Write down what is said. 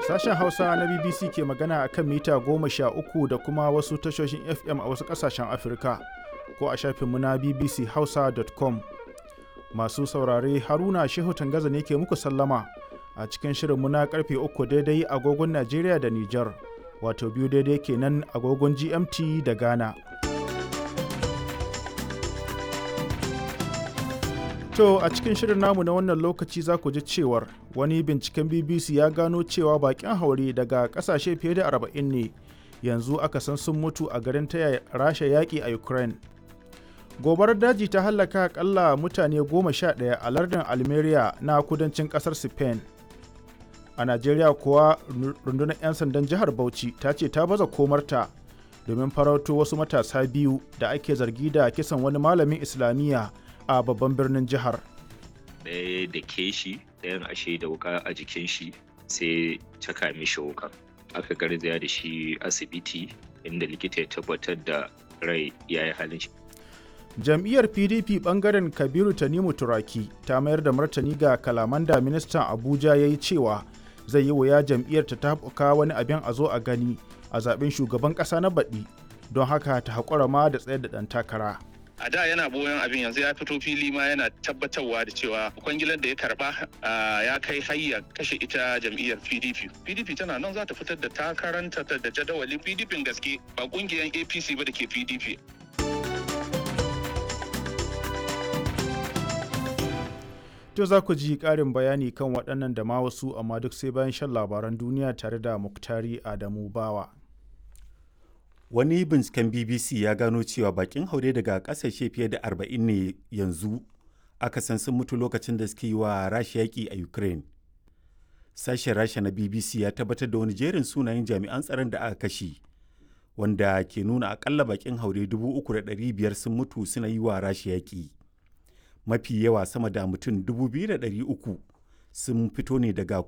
Sashen Hausa na BBC ke magana a kan mita goma sha uku da kuma wasu tashoshin FM a wasu ƙasashen Afirka ko a shafinmu na bbchausa.com. Masu saurare Haruna Shehu Tangaza ne ke muku sallama a cikin shirinmu na karfe uku daidai agogon Najeriya da Nijar, wato biyu daidai kenan agogon GMT da Ghana. To a cikin shirin namu na wannan lokaci za ku ji cewar wani binciken BBC ya gano cewa bakin haure daga kasashe fiye da 40 ne yanzu aka san sun mutu a garin taya rasha yaƙi a Ukraine. Gobarar daji ta hallaka akalla mutane goma sha ɗaya a lardin Almeria na kudancin ƙasar Spain. A Najeriya kuwa rundunar 'yan sandan jihar Bauchi ta ce ta baza komarta domin farauto wasu matasa biyu da ake zargi da kisan wani malamin Islamiyya a babban birnin jihar. Ɗaya da ke shi ɗayan ashe da wuka a jikin shi sai caka mishi wuka. Aka garzaya da shi asibiti inda likita ya tabbatar da rai ya yi halin shi. Jam'iyyar PDP bangaren Kabiru Tanimu Turaki ta mayar da martani ga kalaman da ministan Abuja ya yi cewa zai yi wuya jam'iyyar ta tafuka wani abin a zo a gani a zaben shugaban ƙasa na baɗi don haka ta haƙura ma da tsayar da ɗan takara. a da yana boyon abin yanzu ya fito fili ma yana tabbatarwa da cewa kwangilar da ya karba ya kai hayya kashe ita jam'iyyar pdp pdp tana nan za ta fitar da takaranta da jadawalin pdp gaske ba kungiyar apc ba da ke pdp To za ku ji ƙarin bayani kan waɗannan da ma wasu amma duk sai bayan shan labaran duniya tare da Muktari Adamu Bawa. Wani binciken BBC ya gano cewa bakin haure daga ƙasashe fiye da 40 ne yanzu aka san sun mutu lokacin da suke yi wa Rasha yaƙi a Ukraine. Sashen Rasha na BBC ya tabbatar da wani jerin sunayen jami'an tsaron da aka kashe, wanda ke nuna akalla bakin haure 3,500 sun mutu suna yi wa Rasha yaƙi. Mafi yawa sama da mutum 2,300 sun fito ne daga